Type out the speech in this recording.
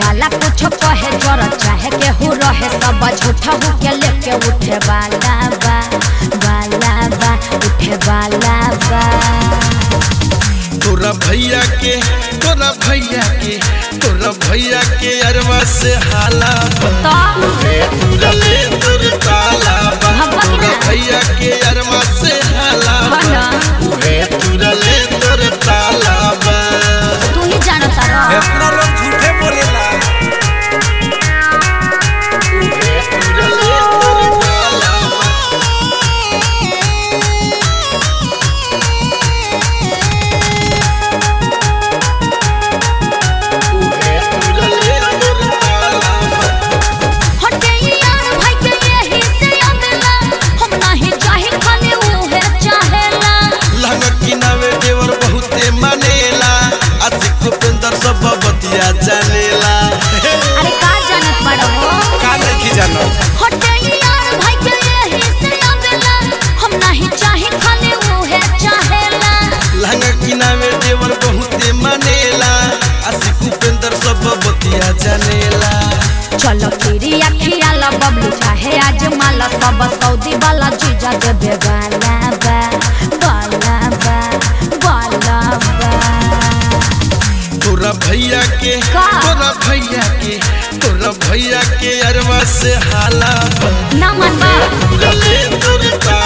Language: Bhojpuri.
वाला कुछ कहे जोर चाहे केहू रहे सब झूठा हो के लेके उठे वाला बा वाला बा उठे वाला बा तोरा भैया के तोरा भैया के तोरा भैया के अरवा से हाला बा। तो रे तोरा ले तोर ताला बा। हम बाकी तोरा ना। भैया के अरवा से हाला बा। हाँ ना। रे तोरा ले तोर ताला बा। तू ही जानता रह इतना लोग झूठे बोलेला रे तोरा ले तोर ताला बा। रे तोरा ले तोर ताला बा। हटे यार भाई के यही से आवेला हम नाही चाहे खाली उहे चाहेला लहंगा किनावे देवर बहुते मानेला आशिक उपेंद्र सब बतिया जानेला अरे का जानत बड़ो का नहीं जानो हटे यार भाई के यही से आवेला हम नाही चाहे खाली उहे चाहेला लहंगा किनावे देवर बहुते मानेला आशिक उपेंद्र सब बतिया जानेला चलो तेरी अखिया ला बबलू चाहे आज माला सब सऊदी वाला जीजा देबे वाला बा वाला बा वाला बा तोरा भैया के का? तोरा भैया के तोरा भैया के अरवा से हाला बा। ना मन बा तोरा ले तोर ताला